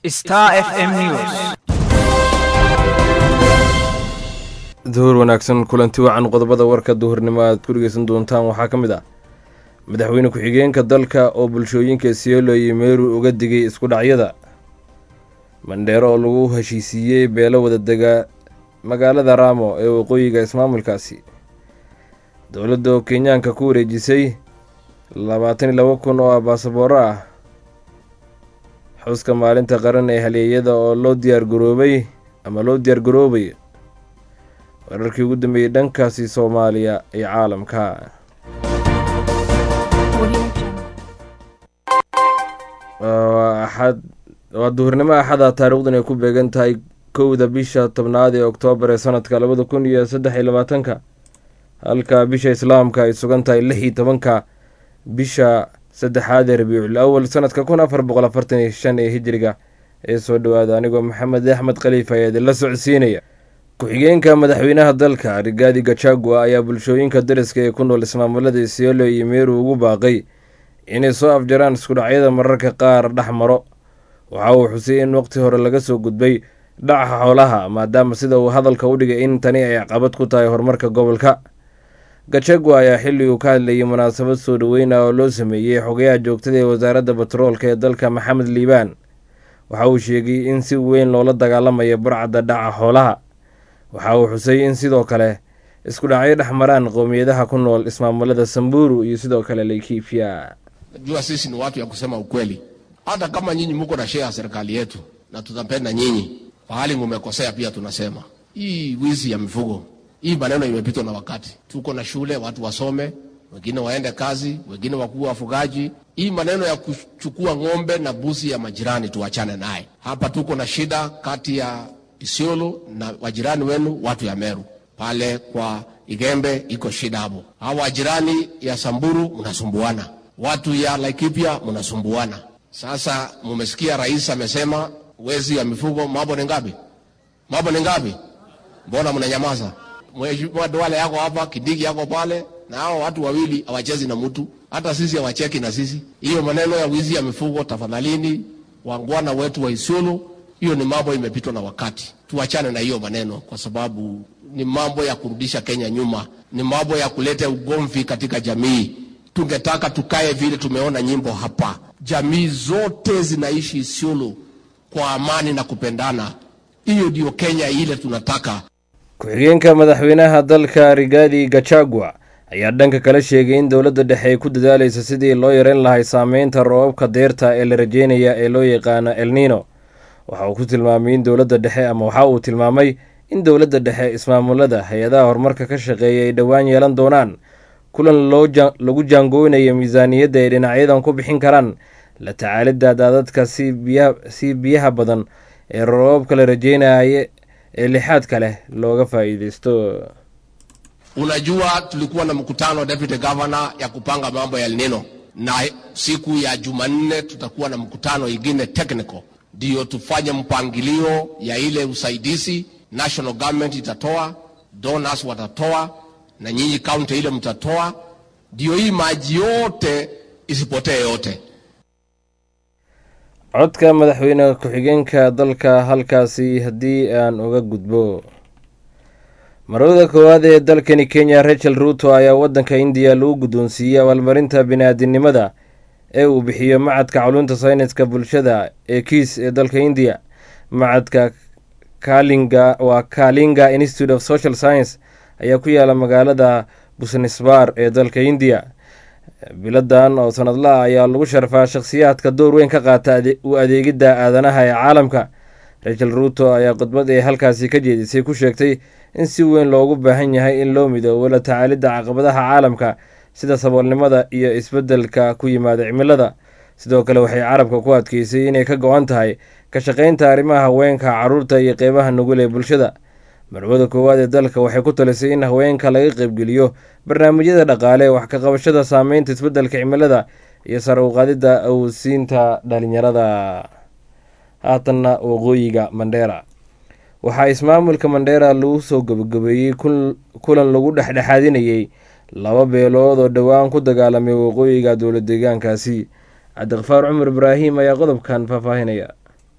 Star FM News. duhur wanaagsan kulanti wacan qodobada warka duhurnimo aad ku dhegeysan doontaan waxaa ka mid ah madaxweyne ku-xigeenka dalka oo bulshooyinka siolo iyo meeru uga digay isku dhacyada mandheero oo lagu heshiisiiyey beelo wada dega magaalada raamo ee waqooyiga ismaamulkaasi dowladda oo kenyaanka ku wareejisay labaatan iyo laba kun oo ah baasabooro ah xuska maalinta qaran ee haleeyada oo loo diyaargaroobay ama loo diyaargaroobay wararkii ugu dambeeyey dhankaasi soomaaliya iyo caalamka axad waa duhurnimo axada taariikhdan ay ku beegan tahay kowda bisha tobnaad ee oktoobar ee sanadka labada kun iyo saddex iyo labaatanka halka bisha islaamka ay sugan tahay lix iyo tobanka bisha saddexaad ee rabiicul awal sanadka kun afar boqol afartan iyo shan ee hijiriga ee soo dhowaada anigoo maxamed axmed khaliif ayaa idinla socodsiinaya ku-xigeenka madaxweynaha dalka rigaadi gachagua ayaa bulshooyinka dariska ee ku nool ismaamulada isiolo iyo meeru ugu baaqay inay soo afjaraan iskudhacyada mararka qaar dhex maro waxa uu xusay in waqti hore laga soo gudbay dhaca xoolaha maadaama sida uu hadalka u dhigay in tani ay caqabad ku tahay horumarka gobolka gachagua ayaa xilli uu ka hadlayay munaasabad soo dhoweyna oo loo sameeyey xogayaha joogtada ee wasaaradda batroolka ee dalka maxamed liibaan waxa uu sheegay in si weyn loola dagaalamayo burcadda dhaca xoolaha waxa uu xusay in sidoo kale isku dhacyo dhex maraan qowmiyadaha ku nool ismaamulada samburu iyo sidoo kale laikipia Jua sisi ni watu ya kusema ukweli, hata kama nyinyi muko na share ya serikali yetu na tutapenda nyinyi, pahali mumekosea pia tunasema hii wizi ya mifugo hii maneno imepitwa na wakati. Tuko na shule, watu wasome, wengine waende kazi, wengine wakuwa wafugaji. Hii maneno ya kuchukua ng'ombe na buzi ya majirani tuachane naye. Hapa tuko na shida kati ya Isiolo na wajirani wenu watu ya Meru pale kwa Igembe iko shida hapo. Hawa wajirani ya Samburu mnasumbuana, watu ya Laikipia mnasumbuana. Sasa mumesikia rais amesema wezi ya mifugo, mambo ni ngapi? Mambo ni ngapi? Mbona mnanyamaza? Mheshimiwa Duale yako hapa, Kindiki yako pale, na hao watu wawili hawachezi na mtu, hata sisi hawacheki na sisi. Hiyo maneno ya wizi ya mifugo, tafadhalini, wangwana wetu wa Isiolo, hiyo ni mambo imepitwa na wakati. Tuachane na hiyo maneno, kwa sababu ni mambo ya kurudisha Kenya nyuma, ni mambo ya kuleta ugomvi katika jamii. Tungetaka tukae vile tumeona nyimbo hapa, jamii zote zinaishi Isiolo kwa amani na kupendana. Hiyo ndio Kenya ile tunataka. ku-xigeenka madaxweynaha dalka rigaadi gachagua ayaa dhanka kale sheegay in dowladda dhexe ay ku dadaaleysa sidii loo yareyn lahay saameynta roobabka deerta ee la rajeynaya ee loo yaqaano elnino waxa uu ku tilmaamay in dowladda dhexe ama waxa uu tilmaamay in dowladda dhexe ismaamulada hay-adaha horumarka ka shaqeeya ay dhowaan yeelan doonaan kulan lagu jaangooynayo miisaaniyadda ay dhinacyadan ku bixin karaan la tacaalidda daadadka si biyaha badan ee roobabka la rajeynaya ee lixaadka leh looga faa'iideysto Unajua, tulikuwa na mkutano deputy governor ya kupanga mambo ya El Nino, na siku ya Jumanne tutakuwa na mkutano ingine technical, ndio tufanye mpangilio ya ile usaidizi national government itatoa, donors watatoa, na nyinyi county ile mtatoa, ndio hii maji yote isipotee yote. codka madaxweyne ku-xigeenka dalka halkaasi haddii aan uga gudbo marwada koowaad ee dalkani kenya rachel ruto ayaa waddanka indiya lagu guddoonsiiyey abaalmarinta bini-aadinimada ee uu bixiyo macadka culunta sayniska bulshada ee kiis ee dalka indiya macadka kalinga waa kalinga institute of social science ayaa ku yaala magaalada busnisbar ee dalka indiya biladan oo sanadlaha ayaa lagu sharfaa shakhsiyaadka door weyn ka qaata u adeegidda aadanaha ee caalamka rachel ruto ayaa khudbad ee halkaasi ka jeedisay ku sheegtay in si weyn loogu baahan yahay in loo midoobo la tacaalidda caqabadaha caalamka sida saboolnimada iyo isbeddelka ku yimaada cimilada sidoo kale waxay carabka ku adkeysay inay ka go-an tahay ka shaqaynta arrimaha haweenka caruurta iyo qeybaha nugul ee bulshada marwada koowaad ee dalka waxay ku talisay in haweenka laga qeybgeliyo barnaamijyada dhaqaale wax ka qabashada saameynta isbeddelka cimilada iyo sare u qaadidda awsiinta dhalinyarada haatanna waqooyiga mandheera waxaa ismaamulka mandheera lagu soo gabagabeeyey kulan lagu dhexdhexaadinayey laba beelood oo dhowaan ku dagaalamay waqooyiga dowla deegaankaasi cabdiqafaar cumar ibraahim ayaa qodobkan faahfaahinaya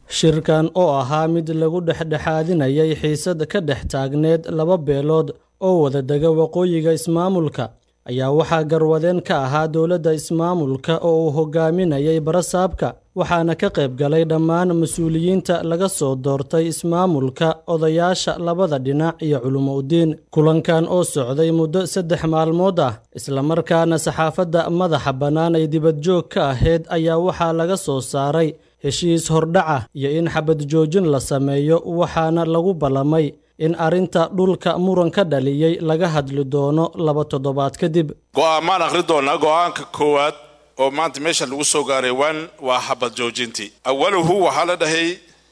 shirkan oo ahaa mid lagu dhexdhexaadinayay xiisad ka dhex taagneed laba beelood oo wada dega waqooyiga ismaamulka ayaa waxaa garwadeen ka ahaa dowladda ismaamulka oo uu hogaaminayay barasaabka waxaana ka qayb galay dhammaan mas-uuliyiinta laga soo doortay ismaamulka odayaasha labada dhinac iyo culumuudiin kulankan oo socday muddo saddex maalmood ah islamarkaana saxaafadda madaxa bannaan ay dibadjoog ka ahayd ayaa waxaa laga soo saaray heshiis hordhaca iyo in xabad joojin la sameeyo waxaana lagu ballamay in arrinta dhulka muran ka dhaliyey laga hadli doono laba toddobaad kadib go'aamaan akhri doonaa go'aanka koowaad oo maanta meesha lagu soo gaaray wan waa xabad joojintii awaluhu waxaa la dhahay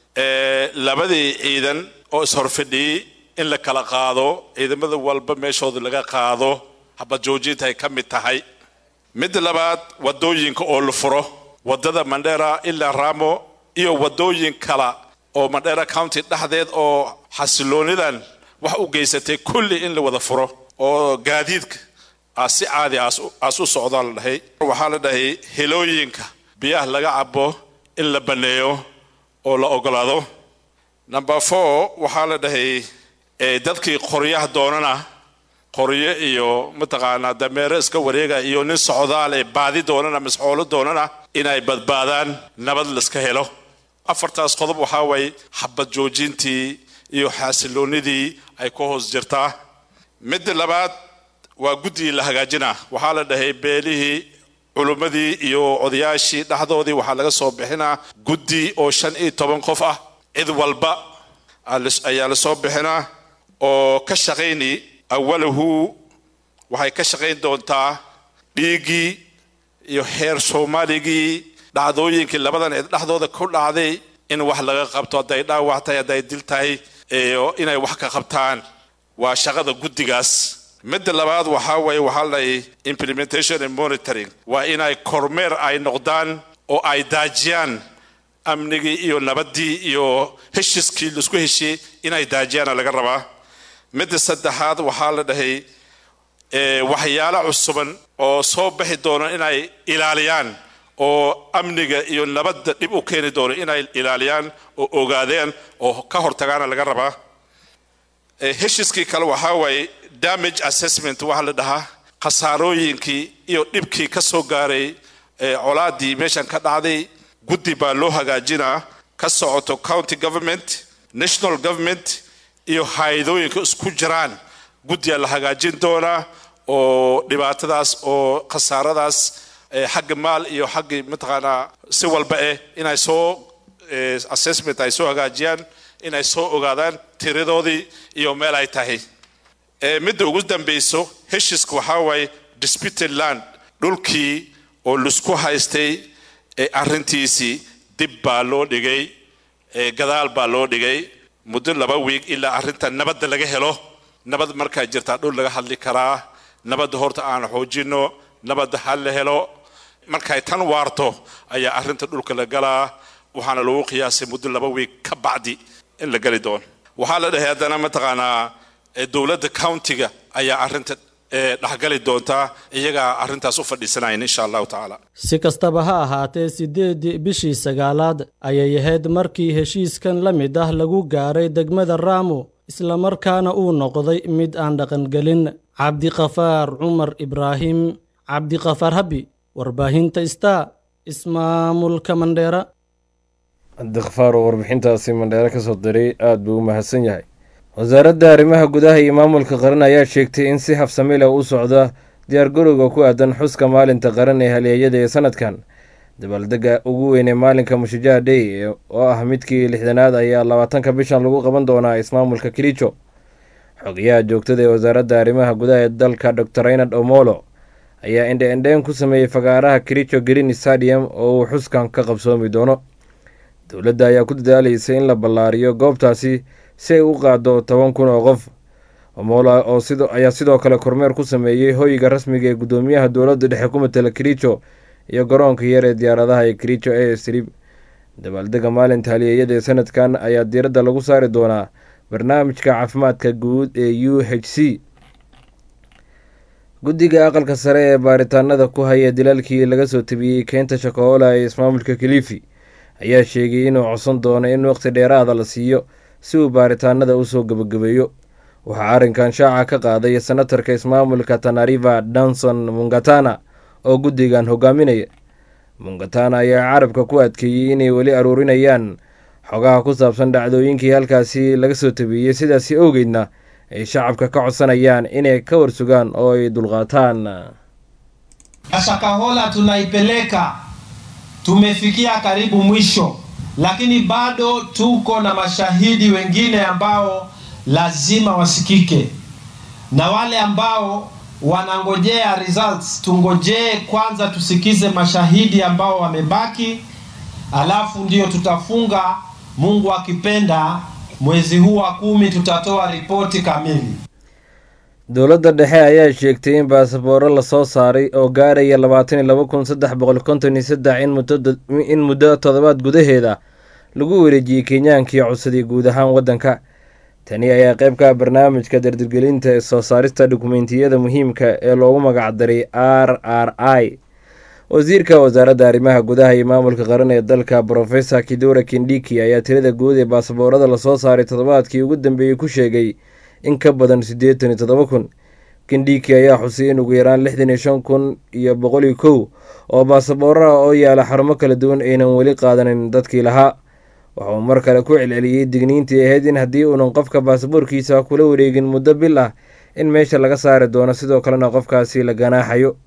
labadii ciidan oo ishorfidhiyey in la kala qaado ciidamada walba meeshooda laga qaado xabad joojinta ay ka mid tahay midda labaad wadooyinka oo la furo wadada mandera ilaa ramo iyo wadooyin kala oo mandera county dhexdeed oo xasiloonidan wax u geysatay kulli in la wada furo oo gaadiidka si caadi aas u socdaa la dhahay waxaa la dhahay helooyinka biyaha laga cabo in la banneeyo oo la ogolaado number four waxaa la dhahay dadkii qoryaha doonana qoryo iyo mataqaanaa dameero iska wareega iyo nin socdaal ee baadi doonana masxoolo doonana inay badbaadaan nabad laiska helo afartaas qodob waxaa waay xabad joojintii iyo xaasiloonidii ay ku hoos jirtaa midda labaad waa guddigii la hagaajinaa waxaa la dhahay beelihii culummadii iyo odayaashii dhexdoodii waxaa laga soo bixinaa guddi oo shan iyo toban qof ah cid walba ayaa la soo bixinaa oo ka shaqayni awalahu waxay ka shaqayn doontaa dhiiggii iyo heer soomaaligii dhacdooyinkii labadan cid dhexdooda ku dhacday in wax laga qabto hadday dhaawac tahay hadday dil tahay inay wax ka qabtaan waa shaqada guddigaas midda labaad waxaa waye waxaa la implementation and monitoring waa inay kormeer ay noqdaan oo ay daajiyaan amnigii iyo nabaddii iyo heshiskii laisku heshiyey inay daajiyaana laga rabaa midda saddexaad waxaa la dhahay waxyaalo cusuban oo soo baxi doono inay ilaaliyaan oo amniga iyo nabadda dhib u keeni doono inay ilaaliyaan oo ogaadeen oo ka hortagaana laga rabaa heshiskii kale waxaa waaye damage assessment waxaa la dhahaa khasaarooyinkii iyo dhibkii ka soo gaaray colaadii meeshan ka dhacday guddi baa loo hagaajinaa ka socoto county government national government iyo hay-adooyinka isku jiraan guddiyaa la hagaajin doonaa oo dhibaatadaas oo khasaaradaas xagga maal iyo xagga mataqaanaa si walba eh inay soo assessment ay soo hagaajiyaan inay soo ogaadaan tiradoodii iyo meel ay tahay midda ugu dambayso heshiska waxaa waaye disputed land dhulkii oo laisku haystay arrintiisii dib baa loo dhigay gadaal baa loo dhigay muddo laba wiig ilaa arrinta nabadda laga helo nabad markaa jirtaa dhul laga hadli karaa nabadda horta aan xoojino nabadda ha la helo markay tan waarto ayaa arrinta dhulka la galaa waxaana lagu qiyaasay muddo laba wiig ka bacdi in la geli doono waxaa la dhahay haddana mataqaanaa dowladda countiga ayaa arrinta dhexgali doontaa iyagaa arrintaas u fadhiisanayan insha allahu tacaala si kastaba ha ahaatee siddeedii bishii sagaalaad ayay ahayd markii heshiiskan la mid ah lagu gaaray degmada raamo islamarkaana uu noqday mid aan dhaqangelin cabdikafaar cumar ibraahim cabdikafaar habi warbaahinta star ismaamulka mandheera cabdikafaar oo warbixintaasi mandheere ka soo diray aada buu u mahadsan yahay wasaaradda arrimaha gudaha iyo maamulka qaran ayaa sheegtay in si habsami leh u socda diyaargarowga ku aadan xuska maalinta qaran ee haleeyada ee sanadkan dabaaldega ugu weyn ee maalinka mushajaa dhey oo ah midkii lixdanaad ayaa labaatanka bishan lagu qaban doonaa ismaamulka kilijo xogayaha joogtada ee wasaaradda arrimaha gudaha ee dalka dor raynard omolo ayaa indhe-indheen ku sameeyey fagaaraha kilijo green stadium oo uu xuskan ka qabsoomi doono dowladda ayaa ku dadaalaysa in la ballaariyo goobtaasi si ay u qaado toban kun oo qof omolo oo ayaa sidoo kale kormeer ku sameeyey hoyga rasmiga ee guddoomiyaha dowladda dhexe ku matala kilijo iyo garoonka yar ee diyaaradaha ee kilijo a strib dabaaldega maalinta haliyeeyada ee sanadkan ayaa diiradda lagu saari doonaa barnaamijka caafimaadka guud ee u h c guddiga aqalka sare ee baaritaanada ku haya dilaalkii laga soo tabiyey keynta shakoola ee ismaamulka kilifi ayaa sheegay inuu codsan doono in waqti dheeraada la siiyo si uu baaritaanada usoo gebagabeeyo waxaa arrinkan shaaca ka qaaday senatarka ismaamulka tanariva danson mungatana oo guddigan hogaaminaya mungatana ayaa carabka ku adkeeyey inay weli aruurinayaan xogaha ku saabsan dhacdooyinkii halkaasi laga soo tabeeyey sidaasi owgeedna ay shacabka ka codsanayaan inay ka warsugaan oo ay dulqaataan Shakahola tunaipeleka, tumefikia karibu mwisho, lakini bado tuko na mashahidi wengine ambao lazima wasikike, na wale ambao wanangojea results, tungojee kwanza tusikize mashahidi ambao wamebaki, alafu ndio tutafunga. Mungu akipenda, mwezi huu wa kumi tutatoa ripoti kamili. dowladda dhexe ayaa sheegtay in baasabooro lasoo saaray oo gaaraya labaatan iyo laba kun saddex boqol konton iyo saddex in muddo toddobaad gudaheeda lagu wareejiyey kenyaankii codsaday guud ahaan waddanka tani ayaa qayb ka ah barnaamijka dardirgelinta ee soo saarista dukumeentiyada muhiimka ee loogu magacdaray r r i wasiirka wasaaradda arrimaha gudaha iyo maamulka qaran ee dalka brofesor kidura kindhiki ayaa tirada guud ee baasaboorada lasoo saaray toddobaadkii ugu dambeeyey ku sheegay in ka badan siddeetan iyo toddoba kun kindhiki ayaa xusay in ugu yaraan lixdan iyo shan kun iyo boqol iyo kow oo baasabooro ah oo yaala xarumo kala duwan aynan weli qaadanin dadkii lahaa waxauu mar kale ku celceliyey digniintii ahayd in haddii uunan qofka baasaboorkiisa kula wareegin muddo bil ah in meesha laga saari doono sidoo kalena qofkaasi la ganaaxayo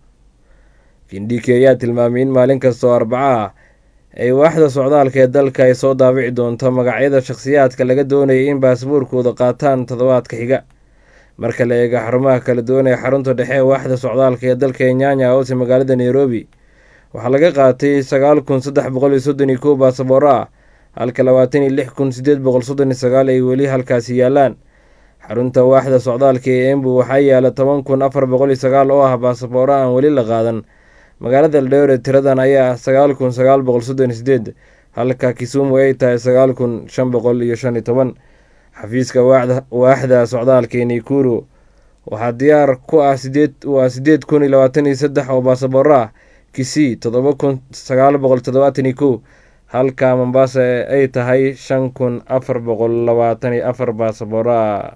kindhiki ayaa tilmaamay in maalin kasta oo arbaco ah ay waaxda socdaalka ee dalka ay soo daabici doonto magacyada shakhsiyaadka laga doonayay in baasaboorkooda qaataan toddobaadka xiga marka la eega xarumaha kala duwan ee xarunta dhexe ee waaxda socdaalka ee dalka ee nyanya hoose magaalada nairobi waxaa laga qaatay sagaal kun saddex boqol iyo soddon iyo kow baasabooro ah halka labaatan iyo lix kun siddeed boqol soddon iyo sagaal ay weli halkaasi yaalaan xarunta waaxda socdaalka ee embu waxaa yaala toban kun afar boqol iyo sagaal oo ah baasabooro aan weli la qaadan magaalada ldheore tiradan ayaa ah sagaal kun sagaal boqol soddon iyo sideed halka kisumu ay tahay sagaal kun shan boqol iyo shan iyo toban xafiiska waaxda socdaalka ee naikuru waxaa diyaar ku ah sideed waa sideed kun iyo labaatan iyo saddex oo baasabooro ah kisii toddoba kun sagaal boqol toddobaatan iyo kow halka mombasa ay tahay shan kun afar boqol labaatan iyo afar baasabooro ah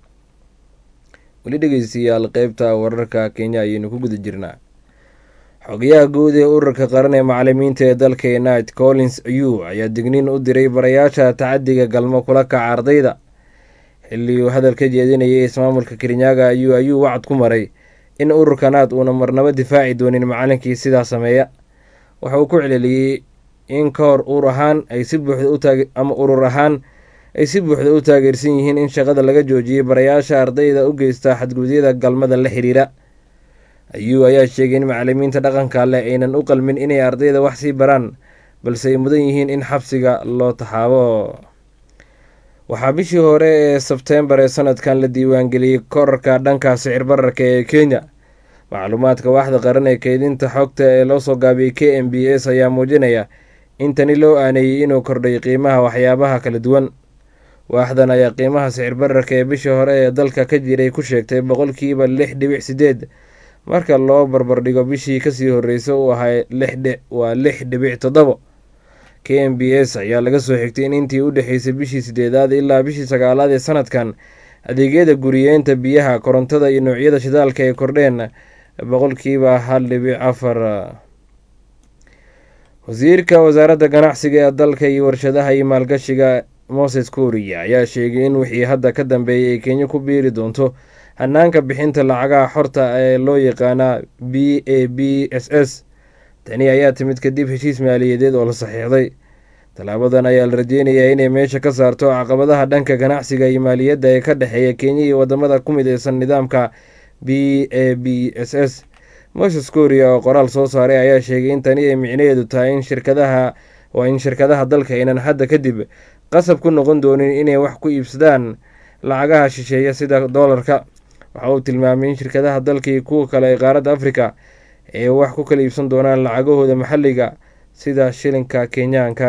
weli dhegeystayaal qeybta wararka kenya ayaynu ku guda jirnaa xogayaha guud ee ururka qaran ee macalimiinta ee dalka united collins ayuu ayaa digniin u diray barayaasha tacadiga galmo kula kaca ardayda xilli uu hadal ka jeedinayay ismaamulka kirinyaga ayuu ayuu wacad ku maray in ururkanaad uuna marnabo difaaci doonin macalinkii sidaa sameeya waxa uu ku celeliyey in ka hor ur ahaan ay si buuxda ama urur ahaan ay si buuxda u taageersan yihiin in shaqada laga joojiyey barayaasha ardayda u geysta xadgudyada galmada la xiriira ayuu ayaa sheegay in macalimiinta dhaqanka leh aynan u qalmin inay ardayda wax sii baraan balse ay mudan yihiin in xabsiga loo taxaabo waxaa bishii hore ee sebteembar ee sanadkan la diiwaangeliyey korarka dhanka sicir bararka ee kenya macluumaadka waaxda qaran ee keydinta xogta ee loo soo gaabiyey k m b s ayaa muujinaya in tani loo aaneeyey inuu kordhay qiimaha waxyaabaha kala duwan waaxdan ayaa qiimaha sicir bararka ee bishii hore ee dalka ka jiray ku sheegtay boqolkiiba lix dhibic sideed marka loo barbardhigo bishii kasii horreysay uu ahay waa lix dhibic toddobo k m b s ayaa laga soo xigtay in intii u dhexeysay bishii sideedaad ilaa bishii sagaalaad ee sanadkan adeegyada guriyeenta biyaha korontada iyo noocyada shidaalka ay kordheen boqolkiiba hal dhibic afar wasiirka wasaaradda ganacsiga ee dalka iyo warshadaha iyo maalgashiga moses kuuriya ayaa sheegay in wixii hadda ka dambeeyay ay kenya ku biiri doonto hanaanka bixinta lacagaha xorta ee loo yaqaana b a b s s tani ayaa timid kadib heshiis maaliyadeed oo la saxiixday tallaabadan ayaa la rajeynayaa inay meesha ka saarto caqabadaha dhanka ganacsiga iyo maaliyadda ee ka dhexeeya kenya iyo wadamada ku mideysan nidaamka b a b s s moses korea oo qoraal soo saaray ayaa sheegay in tani ay micnaheedu tahay in shirkadaha waa in shirkadaha dalka aynan hadda kadib qasab ku noqon doonin inay wax ku iibsadaan lacagaha shisheeya sida doolarka waxa uu tilmaamay in shirkadaha dalka iyo kuwa kale ee qaaradda afrika ay wax ku kala iibsan doonaan lacagahooda maxalliga sida shilinka kenyaanka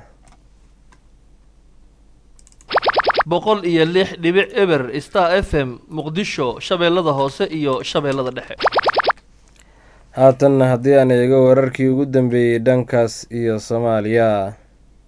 boqol iyo lix dhibic eber star f m muqdisho shabeellada hoose iyo shabeellada dhexe haatanna haddii aan eego wararkii ugu dambeeyey dhankaas iyo soomaaliya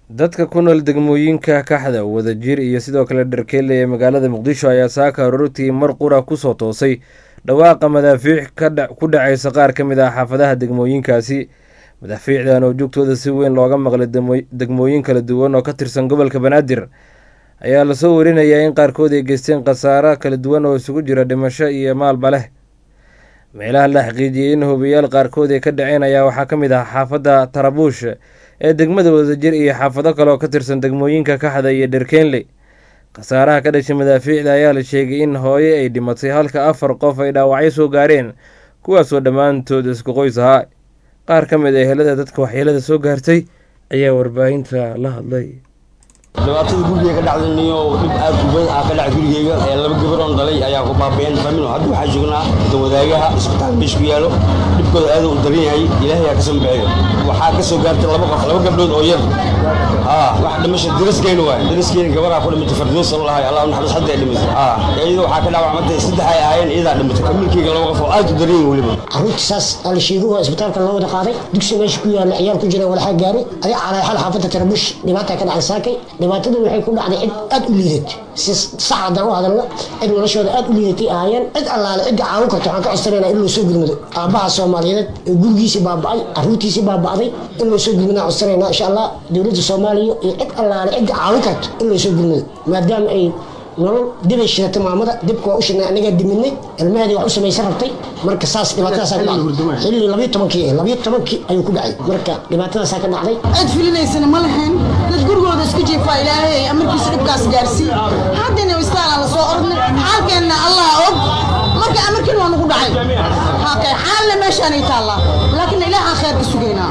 dadka ku nool degmooyinka kaxda wadajir iyo sidoo kale dharkeelle ee magaalada muqdisho ayaa saaka aroortii mar qura kusoo toosay dhawaaqa madaafiic ku dhacaysa qaar ka mid ah xaafadaha degmooyinkaasi madaafiicdan oo joogtooda si weyn looga maqlay degmooyin kala duwan oo ka tirsan gobolka banaadir ayaa lasoo warinayaa in qaarkood ay geysteen khasaaro kala duwan oo isugu jira dhimasho iyo maalba leh meelaha la xaqiijiyey in hubiyaal qaarkood ay ka dhaceen ayaa waxaa ka mid ah xaafadda tarabuush ee degmada wadajir iyo xaafado kale oo ka tirsan degmooyinka kaxda iyo dherkeenley khasaaraha ka dhashay madaafiicda ayaa la sheegay in hooye ay dhimatay halka afar qof ay dhaawacyo soo gaareen kuwaasoo dhammaantood isku qoys ahaa qaar ka mid a ehelada dadka waxyeelada soo gaartay ayaa warbaahinta la hadlay dhibaatada gurigeyga ka dhacday niyo dhib aad u badan aa ka dhacay gurigeyga ee laba gabar oon dhalay ayaa ku baabeen familo hadda waxaa joognaa dawadaagaha isbitaal meesha ku yaalo dhibkooda aad u daran yahay ilaahay aa ka soo bixiyo waxaa ka soo gaartay laba qof laba gabdhood oo yar aa wax dhimasho dariskeyna waay dariskeyna gabaraa ku dhimatay fardoos la lahay allah naxariis hadda ay dhimatay aa iyada waxaa ka dhaawacmatay saddex ay ahaayeen iyadaa dhimatay familkeyga laba qof oo aad u daran yahay weliba carruurta saas aa la sheegay waa isbitaalka loo wada qaaday dugsi meesha ku yaala ciyaal ku jira walaxaa gaaray adiga calaaxal xaafadda tarabush dhibaataa ka dhacay saakay dhibaatadu waxay ku dhacday cid aad u liidat si sax haddaan u hadalno cid noloshooda aad u liidatay ahaayeen cid allaale cidda caawin karto waxaan ka codsanaynaa in loo soo gudmado aabbaha soomaaliyeed ee gurigiisii baaba'ay carruurtiisii baaba'day in loo soo gudmadaan codsanaynaa insha allah dowladda soomaaliya iyo cid allaale cidda caawin karto in loo soo gudmado maadaama ay nolol dibay shidatay maamada dibka waa u shidnay anagaa diminay ilmaheedii wax u samaysan rabtay marka saas dhibaatadaasaa ka dhacday xilli labiyo tobankii eh labiyo tobankii ayuu ku dhacay marka dhibaatadaasaa ka dhacday cid filinaysana ma lahayn dad gurigooda isku jiifaa ilaahay amarkiisa dhibkaas gaarsiin haddana istaalaan la soo ordnay xaalkeenna allah og marka amarkiin waa nagu dhacay hakay xaalna meeshaanay taallaa laakiin ilaahaan kheer ka sugaynaa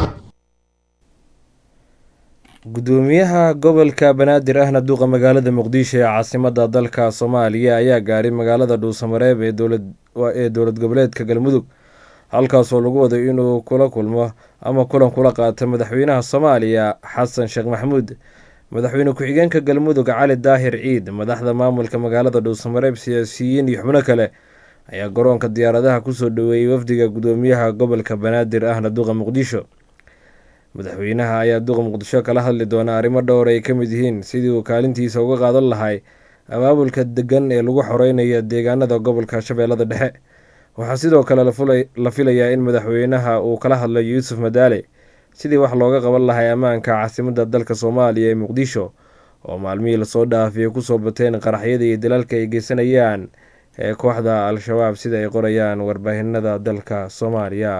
gudoomiyaha gobolka banaadir ahna duuqa magaalada muqdisho ee caasimada dalka soomaaliya ayaa gaaray magaalada dhuusamareeb ee dowlad goboleedka galmudug halkaasoo lagu waday inuu kula kulmo ama kulan kula qaato madaxweynaha soomaaliya xasan sheekh maxamuud madaxweyne ku-xigeenka galmudug cali daahir ciid madaxda maamulka magaalada dhuusamareeb siyaasiyiin iyo xubno kale ayaa garoonka diyaaradaha kusoo dhaweeyey wafdiga gudoomiyaha gobolka banaadir ahna duuqa muqdisho madaxweynaha ayaa duqa muqdisho kala hadli doona arrimo dhowr ay ka mid yihiin sidii uu kaalintiisa uga qaadan lahay abaabulka degan ee lagu xoreynayo deegaanada gobolka shabeellada dhexe waxaa sidoo kale la filayaa in madaxweynaha uu kala hadlayo yuusuf madaale sidii wax looga qaban lahay ammaanka caasimada dalka soomaaliya ee muqdisho oo maalmihii lasoo dhaafiyay kusoo bateen qaraxyada iyo dalaalka ay geysanayaan ee kooxda al-shabaab sida ay qorayaan warbaahinada dalka soomaaliya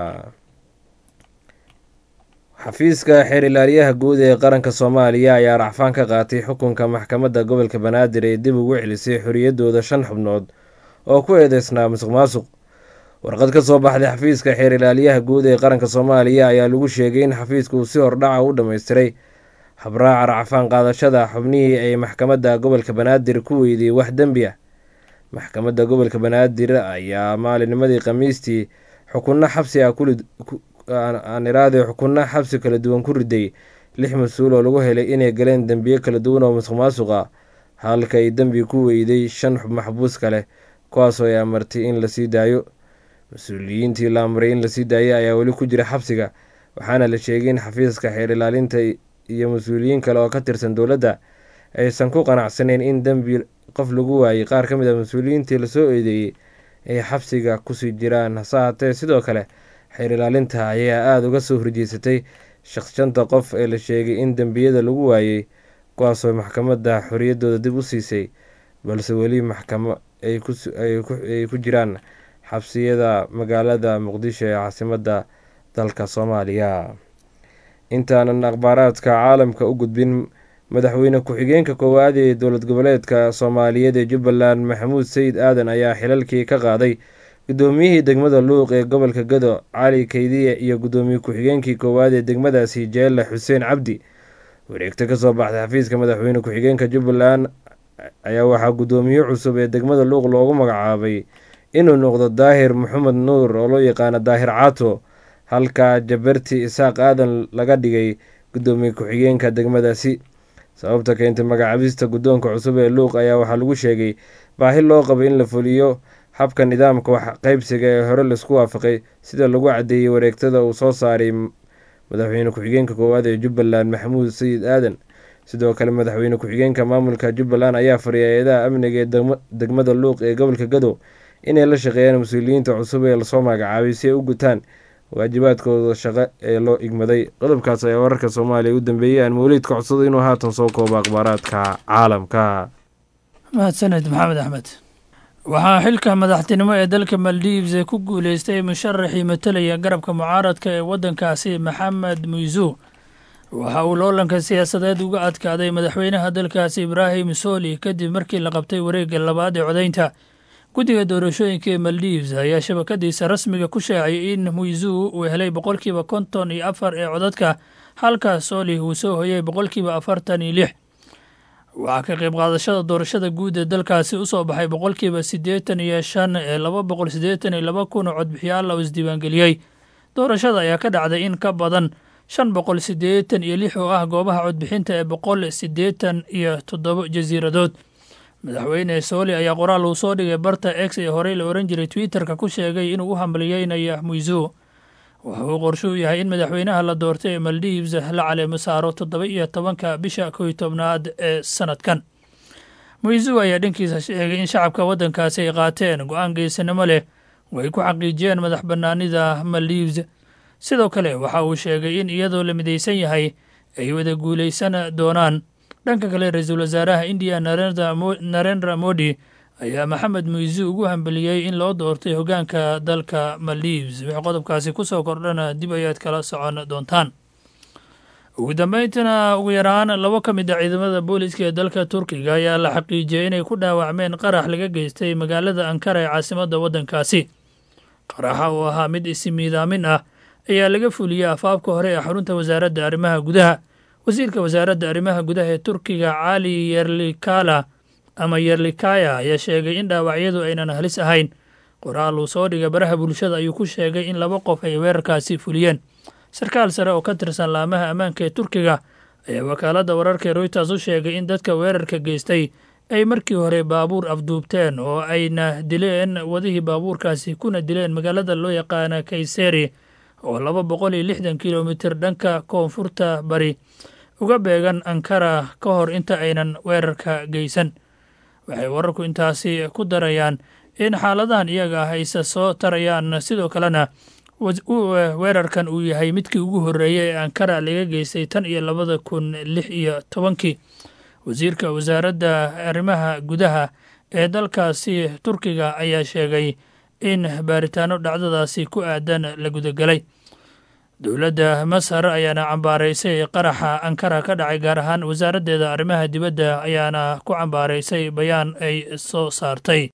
xafiiska xeer ilaaliyaha guud ee qaranka soomaaliya ayaa racfaan ka qaatay xukunka maxkamadda gobolka banaadir ee dib ugu celisay xoriyadooda shan xubnood oo ku eedeysnaa musuq maasuq warqad ka soo baxday xafiiska xeer ilaaliyaha guud ee qaranka soomaaliya ayaa lagu sheegay in xafiisku uu si hordhaca u dhammaystiray habraaca racfaan qaadashada xubnihii ay maxkamadda gobolka banaadir ku weydiyey wax dembi ah maxkamadda gobolka banaadir ayaa maalinnimadii khamiistii xukunno xabsi ah aan iraade xukunno xabsi kala duwan ku riday lix mas-uul oo lagu helay inay galeen dembiyo kala duwan oo musuq maasuq ah halka ay dembi ku weyday shan maxbuus kale kuwaasoo ay amartay in lasii daayo mas-uuliyiintii la amray in lasii daayay ayaa weli ku jira xabsiga waxaana la sheegay in xafiiska xeer ilaalinta iyo mas-uuliyiin kale oo ka tirsan dowladda aysan ku qanacsaneyn in dembi qof lagu waayay qaar ka mid a mas-uuliyiintii lasoo eedeeyey ay xabsiga kusii jiraan hase haatee sidoo kale xeer ilaalinta ayaa aada uga soo horjeysatay shaqshanta qof ee la sheegay in dembiyada lagu waayey kuwaasoo maxkamadda xoriyadooda dib u siisay balse weli maxkamo ay ku jiraan xabsiyada magaalada muqdisho ee caasimadda dalka soomaaliya intaanan akhbaaraadka caalamka u gudbin madaxweyne ku-xigeenka koowaad ee dowlad goboleedka soomaaliyeed ee jubbaland maxamuud sayid aadan ayaa xilalkii ka qaaday gudoomiyihii degmada luuq ee gobolka gado cali kaydiye iyo gudoomiye ku-xigeenkii koowaad ee degmadaasi jeelle xuseen cabdi wareegto kasoo baxday xafiiska madaxweyne ku-xigeenka jubbaland ayaa waxaa gudoomiye cusub ee degmada luuq loogu magacaabay inuu noqdo daahir maxamed nuur oo loo yaqaano daahir caato halka jabarti isaaq aadan laga dhigay gudoomiye ku-xigeenka degmadaasi sababta keentay magacaabista guddoonka cusub ee luuq ayaa waxaa lagu sheegay baahi loo qabo in la fuliyo habka nidaamka wax qaybsiga ee hore laisku waafaqay sida lagu caddeeyey wareegtada uu soo saaray madaxweyne ku-xigeenka koowaad ee jubbaland maxamuud sayid aadan sidoo kale madaxweyne ku-xigeenka maamulka jubbaland ayaa fariyay hay-adaha amniga ee degmada luuq ee gobolka gado inay la shaqeeyaan mas-uuliyiinta cusub ee lasoo magacaabay si ay u gutaan waajibaadkooda shaqo ee loo igmaday qodobkaas ayaa wararka soomaaliya u dambeeyey aan mawliidka codsado inuu haatan soo koobo akhbaaraadka caalamka mahadsaned maxamed axmed waxaa xilka madaxtinimo ee dalka maldives ku guuleystay musharaxii matalaya garabka mucaaradka ee waddankaasi maxamed muizu waxa uu loolanka siyaasadeed uga adkaaday madaxweynaha dalkaasi ibraahim soli kadib markii la qabtay wareegga labaad ee codaynta guddiga doorashooyinka ee maldives ayaa shabakadiisa rasmiga ku shaaciyay in muizu uu helay boqolkiiba konton iyo afar ee codadka halka soli uu soo hoyay boqolkiiba afartan iyo lix waxaa ka qayb qaadashada doorashada guud ee dalkaasi usoo baxay boqolkiiba siddeetan iyo shan ee laba boqol siddeetan iyo laba kun oo codbixiyaal oo isdiiwaangeliyey doorashada ayaa ka dhacday in ka badan shan boqol siddeetan iyo lix oo ah goobaha codbixinta ee boqol siddeetan iyo toddoba jasiiradood madaxweyne sooli ayaa qoraal uu soo dhigay barta x ee horey la ohan jiray twitterka ku sheegay inuu u hambaliyeynayo muizu waxa uu qorshuu yahay in madaxweynaha la doortay ee maldives la caleemo saaro toddoba iyo tobanka bisha kow iyo tobnaad ee sanadkan muizu ayaa dhankiisa sheegay in shacabka waddankaasi ay qaateen go-aan geesanimo leh oo ay ku xaqiijiyeen madax bannaanida maldives sidoo kale waxa uu sheegay in iyadoo la midaysan yahay ay wada guulaysan doonaan dhanka kale ra-iisul wasaaraha indiya narendra modi ayaa maxamed muizu ugu hambaliyey in loo doortay hoggaanka dalka maldives wixii qodobkaasi ku soo kordhana dib ayaad kala socon doontaan ugu dambeyntina ugu yaraan labo ka mid a ciidamada booliska ee dalka turkiga ayaa la xaqiijiyey inay ku dhaawacmeen qarax laga geystay magaalada ankara ee caasimadda waddankaasi qaraxa oo ahaa mid isimiidaamin ah ayaa laga fuliyey afaafka hore ee xarunta wasaaradda arrimaha gudaha wasiirka wasaaradda arrimaha gudaha ee turkiga cali yerlikala ama yerlikaya ayaa sheegay in dhaawacyadu aynan halis ahayn qoraal uu soo dhigay baraha bulshada ayuu ku sheegay in laba qof ay weerarkaasi fuliyeen sarkaal sare oo ka tirsan laamaha ammaanka ee turkiga ayaa wakaaladda wararka royters u sheegay in dadka weerarka geystay ay markii hore baabuur afduubteen oo ayna dileen wadihii baabuurkaasi kuna dileen magaalada loo yaqaana kayseri oo laba boqol iyo lixdan kilomitir dhanka koonfurta bari uga beegan ankara ka hor inta aynan weerarka geysan waxay wararku intaasi ku darayaan in xaaladahan iyaga ah ayse soo tarayaan sidoo kalena weerarkan uu yahay midkii ugu horreeyey ee ankara laga geystay tan iyo labada kun lix iyo tobankii wasiirka wasaaradda arrimaha gudaha ee dalkaasi turkiga ayaa sheegay in baaritaano dhacdadaasi ku aadan la gudagelay dowladda masar ayaana cambaaraysay qaraxa ankara ka dhacay gaar ahaan wasaaraddeeda arrimaha dibadda ayaana ku cambaaraysay bayaan ay soo saartay